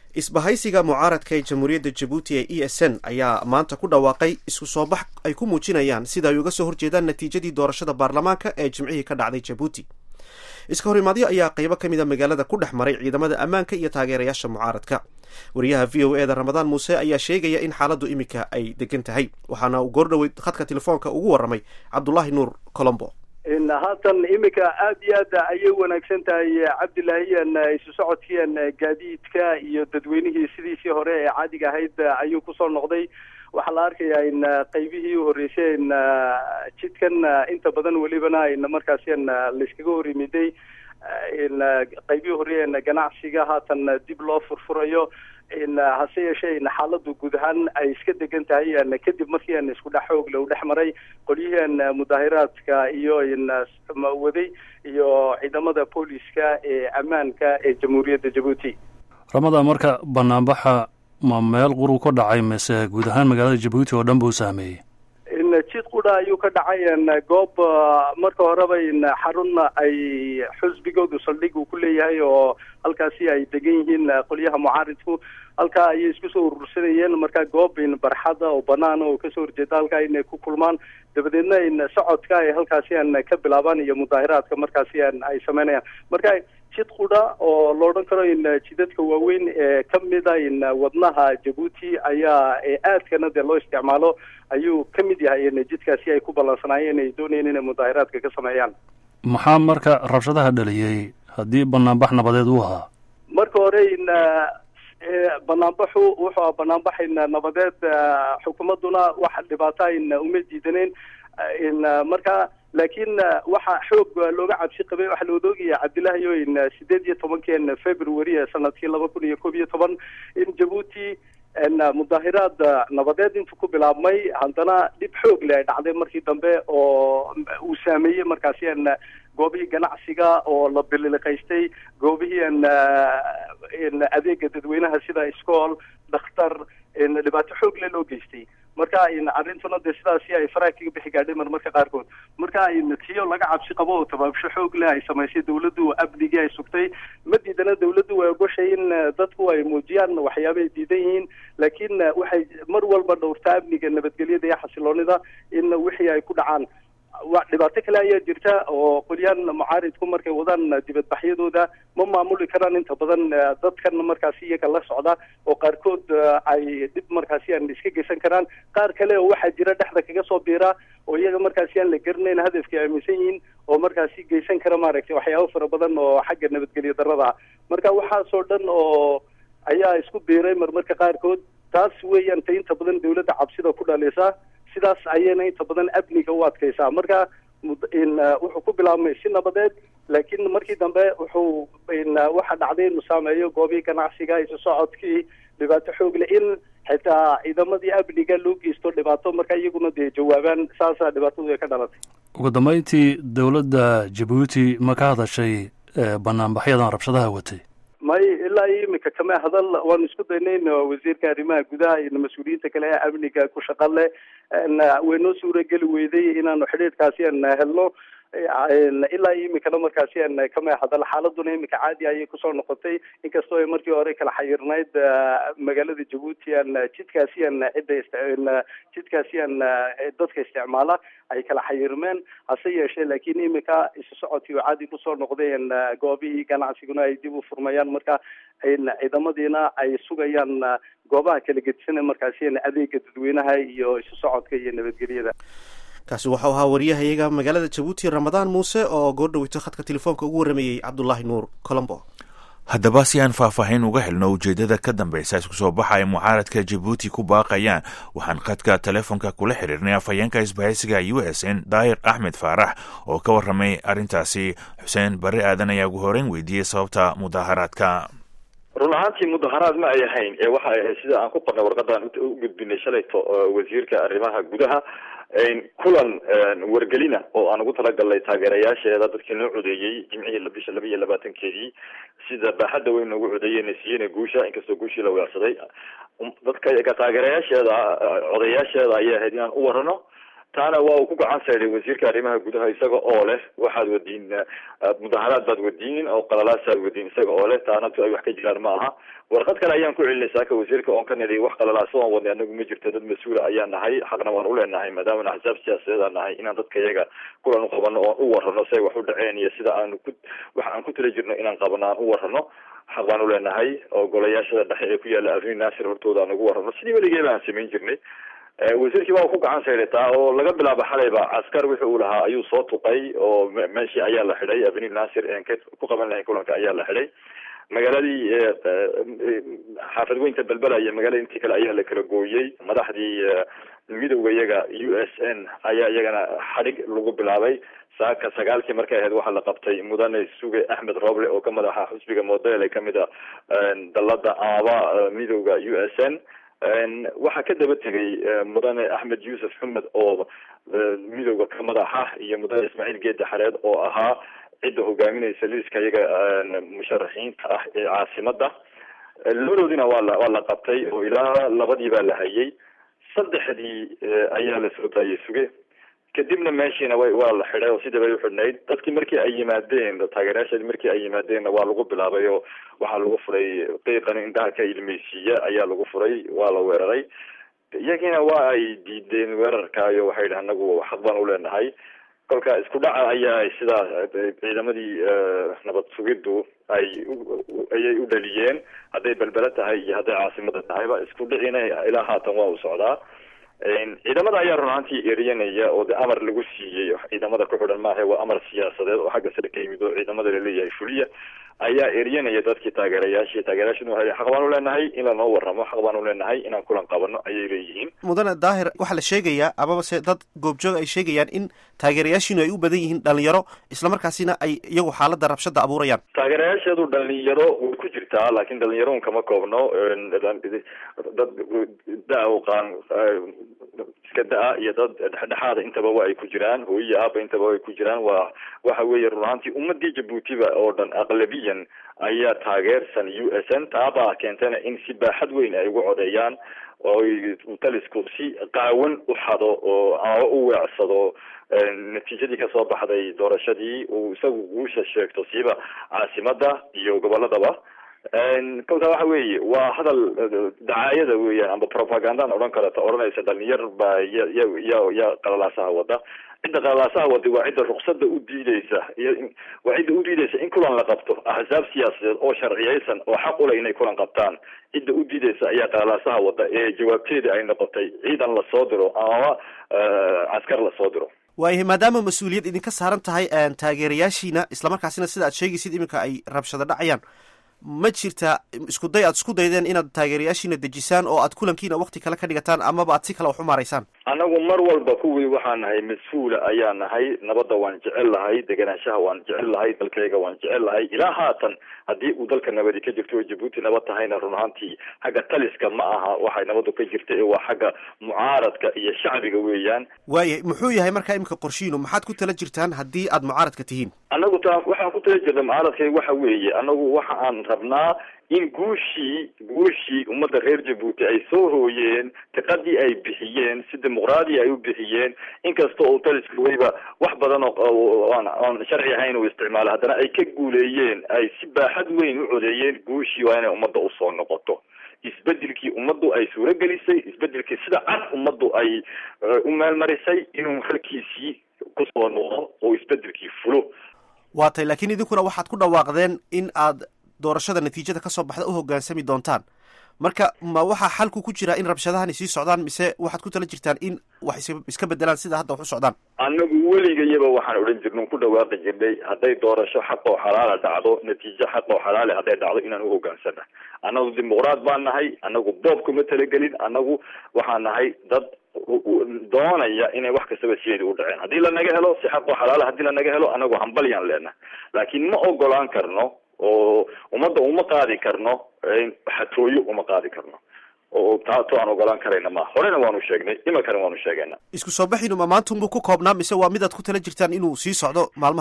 isbahaysiga mucaaradka ee jamhuuriyadda jabuuti ee e s n ayaa maanta ku dhawaaqay isku soo bax ay ku muujinayaan sida ay uga soo horjeedaan natiijadii doorashada baarlamaanka ee jimcihii ka dhacday jabuuti iska horimaadyo ayaa qaybo ka mid a magaalada ku dhex maray ciidamada ammaanka iyo taageerayaasha mucaaradka wariyaha v o e da ramadaan muuse ayaa sheegaya in xaaladdu iminka ay degan tahay waxaana uu goordhoweyd khadka telefoonka ugu warramay cabdulaahi nuur colombo haatan iminka aada iyo aad ayay wanaagsan tahay cabdilaahiyan isu socodkiian gaadiidka iyo dadweynihii sidiisii hore ee caadiga ahayd ayuu kusoo noqday waxaa la arkayaa in qaybihii u horreysay in jidkan inta badan welibana in markaasian layskaga hor yimiday in qaybihii horreeyen ganacsiga haatan dib loo furfurayo in hase yeeshee in xaaladu guud ahaan ay iska degan tahay kadib markii an isku dhex xoogle u dhex maray qolyihian mudaahiraadka iyo in waday iyo ciidamada booliska ee ammaanka ee jamhuuriyadda jabuuti ramadaan marka banaanbaxa ma meel quruu ka dhacay mise guud ahaan magaalada jabuuti oo dhan buu saameeyey in jid qudha ayuu ka dhacay goob marka horeba in xarun ay xusbigoodu saldhig uu ku leeyahay oo halkaasi ay degan yihiin qolyaha mucaaridku halkaa ayay isku soo urursanayeen marka goob in barxada oo banaan oo kasoo horjeeda halkaa inay ku kulmaan dabadeedna in socodka ay halkaasi an ka bilaabaan iyo mudaahiraadka markaasi an ay sameynayaan marka jid qudha oo la odhan karo in jidadka waaweyn ee kamida in wadnaha jabuuti ayaa aadkana dee loo isticmaalo ayuu ka mid yahay in jidkaasi ay ku ballansanaayeen ay doonayeen inay mudaahiraadka ka sameeyaan maxaa marka rabshadaha dhaliyey haddii banaanbax nabadeed uu ahaa marka hore in banaanbaxu wuxuu aha banaanbax in nabadeed xukuumadduna wax dhibaata in uma diidaneen in marka laakiin waxa xoog looga cabsi qabay waxaa la odoogaya cabdillahiyo in sideed iyo tobankeen february sanadkii laba kun iyo koob iyo toban in jabuuti mudaahiraad nabadeed intuu ku bilaabmay haddana dhib xoog le ay dhacday markii dambe oo uu saameeyey markaasi an goobihii ganacsiga oo la bililiqaystay goobihii an in adeega dadweynaha sida iskool dhakhtar in dhibaato xoog le loo geystay marka in arrintuna dee sidaasi ay faraha kaga bixi gaadhay marmarka qaarkood marka in tiyo laga cabsi qabo oo tabaabsho xoog leh ay samaysay dawladdu amnigii ay sugtay ma diidana dawladdu way ogoshay in dadku ay muujiyaan waxyaaba ay diidan yihiin laakiin waxay mar walba dhowrtaa amniga nabadgelyada iyo xasiloonida in wixii ay ku dhacaan dhibaato kale ayaa jirta oo qolyahan mucaaridku markay wadaan dibadbaxyadooda ma maamuli karaan inta badan dadkan markaasi iyaga la socda oo qaarkood ay dhib markaasi aan iska geysan karaan qaar kale oo waxaa jira dhexda kaga soo biira oo iyaga markaasi aan la garanayn hadafkii aaminsan yihiin oo markaasi geysan kara maaragtay waxyaabo fara badan oo xagga nabadgelyo darrada ah marka waxaasoo dhan oo ayaa isku biiray marmarka qaarkood taas weeyaan ta inta badan dawladda cabsida ku dhalisa sidaas ayayna inta badan amniga u adkaysaa marka in wuxuu ku bilaabmay si nabadeed laakiin markii dambe wuxuu in waxa dhacday inuu saameeyo goobihii ganacsiga isu socodkii dhibaato xoog leh in xitaa ciidamadii amniga loo geysto dhibaato marka iyaguna dee jawaabaan saasaa dhibaatadu ay ka dhalatay ugu dambeyntii dowladda jabuuti ma ka hadashay banaanbaxyadan rabshadaha watay may ilaa iyo imika kama hadal waanu isku daynay in wasiirka arrimaha gudaha iyo mas-uuliyiinta kale ee amniga ku shaqa leh way noo suurageli weyday inaanu xidhiidhkaasi an helno ilaa iyo imikana markaasi an kama hadal xaaladuna imika caadi ayay kusoo noqotay inkastoo ay markii hore kala xayirnayd magaalada jabuuti an jidkaasi an cidda jidkaasi an dadka isticmaala ay kala xayirmeen hase yeeshee laakiin imika isu socodkii oo caadi kusoo noqday n goobihii ganacsiguna ay dib u furmayaan marka ciidamadiina ay sugayaan goobaha kala gedisana markaasi adeega dadweynaha iyo isu socodka iyo nabadgelyada kaasi waxau ahaa wariyahayaga magaalada jabuuti ramadaan muuse oo goordhaweyto khadka telefoonka ugu warramayey cabdulaahi nuur colombo haddaba si aan faahfaahin uga helno ujeeddada ka dambeysa isku soo baxa ay mucaaradka jabuuti ku baaqayaan waxaan khadka telefoonka kula xiriirnay afhayeenka isbahaysiga u s n daahir axmed faarax oo ka warramay arrintaasi xuseen barre aadan ayaa ugu horeyn weydiiyey sababta mudaaharaadka run ahaantii mudaharaad ma ay ahayn ee waxa ay ahayd sida aan ku qornay warqadaan u gudbinay shalayto wasiirka arrimaha gudaha kulan wargelina oo aan ugu talagalnay taageerayaasheeda dadkii noo codeeyey jimcihii bisha laba iyo labaatankeedii sida baaxadda weyn noogu codeeyeen siiyena guusha inkastoo guushii la weersaday dadka taageerayaasheeda codayaasheeda ayay ahayd inaan u warano taana waa uu ku gacan sayday wasiirka arrimaha gudaha isaga oo leh waxaad wadiin mudaharaad baad wadiin oo qalalaasaad wadiin isaga oo leh taana ay wax ka jiraan ma aha warqad kale ayaan ku celinay saaka wasiirka oon ka nidhi wax qalalaasa oon wadnay anagu ma jirto dad mas-uula ayaan nahay xaqna waan uleenahay maadaama axsaab siyaasadeed aan nahay inaan dadka iyaga kulan uqabano oon u warano si ay wax u dhaceen iyo sida aanu ku waxa aan ku tala jirno inaan qabano aan u warano xaq baan uleenahay oo golayaashada dhexe ee ku yaala avni nasir hortooda aan ugu warano sidii weligeeba aan samayn jirnay wasiirkii baa ku gacan saydataa oo laga bilaabo xalayba caskar wixi uu lahaa ayuu soo tuqay oo meeshii ayaa la xidhay avni nasir en ka ku qaban lahayn kulanka ayaa la xidhay magaaladii xaafad weynta belbela iyo magaalada intii kale ayaa la kala gooyey madaxdii midowga iyaga u s n ayaa iyagana xadhig lagu bilaabay saaka sagaalkii markay ahayd waxaa la qabtay mudane suge axmed roble oo ka madaxa xusbiga model ee kamid a dalada aaba midowga u s n waxaa ka daba tegay mudane axmed yuusuf xumed oo midowga ka madaxa iyo mudane ismaaciil geeda xareed oo ahaa cidda hogaaminaysa liiska iyaga musharaxiinta ah ee caasimada labadoodina waa la waa la qabtay oo ilaa labadii baa la hayay saddexdii ayaa la soo daayay suge kadibna meeshiina way waa la xidhay oo sidii bay uxidhnayd dadkii markii ay yimaadeen taageerayaasheedi markii ay yimaadeenna waa lagu bilaabay oo waxaa lagu furay qiiqan indhaha ka ilmeysiiya ayaa lagu furay waa la weeraray iyagiina waa ay diideen weerarkaayo waxay yidhi anagu xaq baan uleenahay kolka isku dhaca ayaa sidaa ciidamadii nabad sugiddu ay ayay u dhaliyeen hadday belbele tahay iyo hadday caasimada tahayba isku dhicina ilaa haatan waa u socdaa ciidamada ayaa run ahaantii eriyanaya oo de amar lagu siiyey ciidamada ku xidhan maaha waa amar siyaasadeed oo xagga sare ka yimid oo ciidamada laleeyahay fuliya ayaa eriyanaya dadkii taageerayaashii taageerayaashina waa xaq baan uleenahay in lanoo waramo xaq baan uleenahay inaan kulan qabano ayay leeyihiin mudane daahir waxaa la sheegayaa amaba se dad goobjoog ay sheegayaan in taageerayaashiinu ay u badan yihiin dhalinyaro islamarkaasina ay iyagu xaalada rabshada abuurayaan taageerayaasheedu dhalinyaro way ku jirtaa laakiin dhalinyaroun kama koobno dad da- qaan iska da-a iyo dad dhexdhexaada intaba wa ay ku jiraan hooyiyi aaba intaba wa ay ku jiraan waa waxa weeye run ahaantii ummadii jabuutiba oo dhan aqlabiyan ayaa taageersan u s n taabaa keentana in si baaxad weyn ay ugu codeeyaan oy talisku si qaawan u xado oo ama u weecsado natiijadii kasoo baxday doorashadii uu isagu guusha sheegto siiba caasimada iyo goboladaba kolka waxa weeye waa hadal dacaayada weeyaan amba propagandaan odhan karata odhanaysa dhalinyar baa ya ya ya ya qalalaasaha wada cidda qalalaasaha wada waa cidda ruksada u diideysa iyo waa cidda u diideysa in kulan la qabto axsaab siyaasadeed oo sharciyeysan oo xaq ule inay kulan qabtaan cidda u diideysa ayaa qalalaasaha wada ee jawaabteeda ay noqotay ciidan lasoo diro amaba caskar lasoo diro waayahay maadaama mas-uuliyad idinka saaran tahay taageerayaashiina islamarkaasina sida aad sheegaysid iminka ay rabshado dhacayaan ma jirta isku day aad isku daydeen inaad taageerayaashiina dejisaan oo aad kulankiina wakti kale ka dhigataan amaba aad si kale wax u maaraysaan anagu mar walba kuwii waxaan nahay mas-uula ayaa nahay nabadda waan jecel lahay deganaanshaha waan jecel lahay dalkayga waan jecel lahay ilaa haatan haddii uu dalka nabadi ka jirto oo jabuuti nabad tahayna run ahaantii xagga taliska ma aha waxay nabadu ka jirta ee waa xagga mucaaradka iyo shacbiga weeyaan waayahay muxuu yahay markaa iminka qorshiinu maxaad ku tala jirtaan haddii aad mucaaradka tihiin anagu taa waxaan ku tala jirna mucaaradkayga waxa weeye anagu waxa aan rabnaa in guushii guushii ummadda reer jabuuti ay soo hooyeen tiqadii ay bixiyeen si dimuqraadi ay u bixiyeen inkasta oo taliska weliba wax badan oo aan aan sharci ahayn uu isticmaalo haddana ay ka guuleeyeen ay si baaxad weyn u codeeyeen guushii waa inay ummadda usoo noqoto isbedelkii ummaddu ay suuro gelisay isbedelkii sida cad ummaddu ay u meelmarisay inuu halkiisii kusoo noqdo oo isbedelkii fulo waa tay laakiin idinkuna waxaad ku dhawaaqdeen in aad doorashada natiijada kasoo baxda u hoggaansami doontaan marka ma waxaa xalku ku jira in rabshadahani sii socdaan mise waxaad ku tala jirtaan in wax iska bedelaan sida hadda wax u socdaan anagu weligayaba waxaan odhan jirna ku dhawaaqi jirnay hadday doorasho xaq oo xalaala dhacdo natiijo xaq oo xalaale hadday dhacdo inaan u hoggaansana annagu dimuqraad baan nahay anagu boob kuma talagelin anagu waxaan nahay dad doonaya inay wax kastaba sideeda u dhaceen haddii lanaga helo si xaq oo xalaala haddii lanaga helo anagu hambalyaan leenahay laakiin ma ogolaan karno oo ummadda uma qaadi karno xatooyo uma qaadi karno oo taa to aan ogolaan karayna ma horena waanu sheegnay imakana waanu sheegayna isku soo baxiinu ma maanta unbuu ku koobnaa mise waa midaad ku tala jirtaan inuu sii socdo maalmahan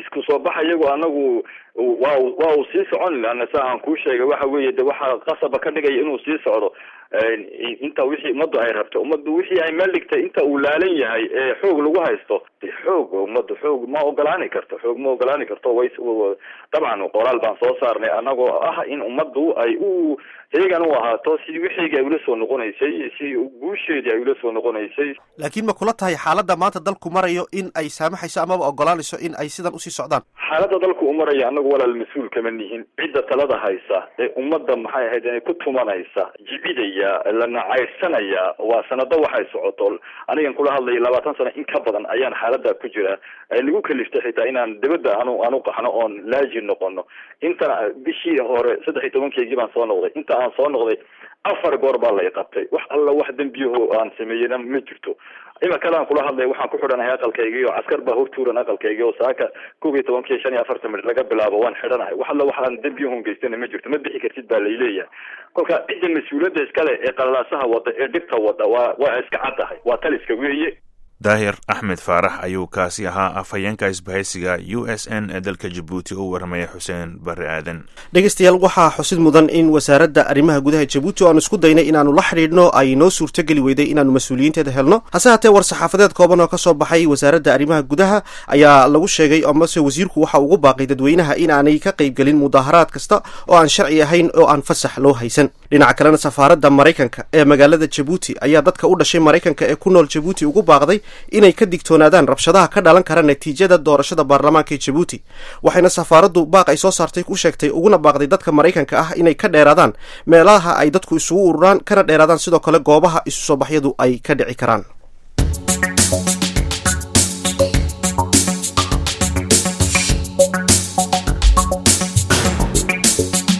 isku soo baxa iyagu anagu waa waa uu sii socon laana sa aan kuu sheegay waxa weeye de waxaa qasaba ka dhigaya inuu sii socdo inta wixii ummaddu ay rabto ummaddu wixii ay meel dhigtay inta uu laalan yahay ee xoog lagu haysto de xoog ummaddu xoog ma ogolaani karto xoog ma ogolaani karto way dabcan qoraal baan soo saarnay anagoo ah in ummaddu ay u heegan u ahaato sidii wixiigi ay ula soo noqonaysay si guusheedii ay ula soo noqonaysay laakiin ma kula tahay xaaladda maanta dalku marayo in ay saamaxayso amaba ogolaanayso in ay sidan usii socdaan xaaladda dalku u maraya anagu walaal mas-uul kama nihin cidda talada haysa ee ummadda maxay ahayd inay ku tumanaysa jibidaya la nacayrsanaya waa sanado waxay socoto anigan kula hadlaya labaatan sano in ka badan ayaan xaalada ku jira nagu kaliftay xitaa inaan dibadda anu anu qaxno oon laaji noqono inta bishii hore saddex iyo tobankeygii baan soo noqday inta aan soo noqday afar goor baa la iqabtay wax alla wax dembiyaho aan sameeyena ma jirto imakalaan kula hadlaya waxaan ku xidhanahay aqalkaygii oo caskar baa hortuuran aqalkaygii oo saaka kob iyo tobankii shan iyo afartan minit laga bilaabo waan xidhanahay wax alla waxaan dembiyahon geystana ma jirto ma bixi kartid baa layleeyahay kolka cidda mas-uuliyadda iskale ee qalalaasaha wada ee dhibta wada waa waa iska caddahay waa taliska weeye daahir axmed faarax ayuu kaasi ahaa afhayeenka isbahaysiga u s n ee dalka jabuuti u warramaya xuseen barre aadan dhegeystayaal waxaa xusid mudan in wasaaradda arrimaha gudaha jabuuti oo aan isku daynay inaanu la xidhiidhno ay noo suurtogeli weyday inaanu mas-uuliyiinteeda helno hase haatee war saxaafadeed kooban oo ka soo baxay wasaaradda arrimaha gudaha ayaa lagu sheegay amase wasiirku waxa ugu baaqay dadweynaha inaanay ka qaybgelin mudaharaad kasta oo aan sharci ahayn oo aan fasax loo haysan dhinaca kalena safaaradda maraykanka ee magaalada jabuuti ayaa dadka u dhashay maraykanka ee ku nool jabuuti ugu baaqday inay ka digtoonaadaan rabshadaha ka dhalan kara natiijada doorashada baarlamaanka ee jabuuti waxayna safaaraddu baaq ay soo saartay ku sheegtay uguna baaqday dadka maraykanka ah inay ka dheeraadaan meelaha ay dadku isugu ururaan kana dheeraadaan sidoo kale goobaha isu soo baxyadu ay ka dhici karaan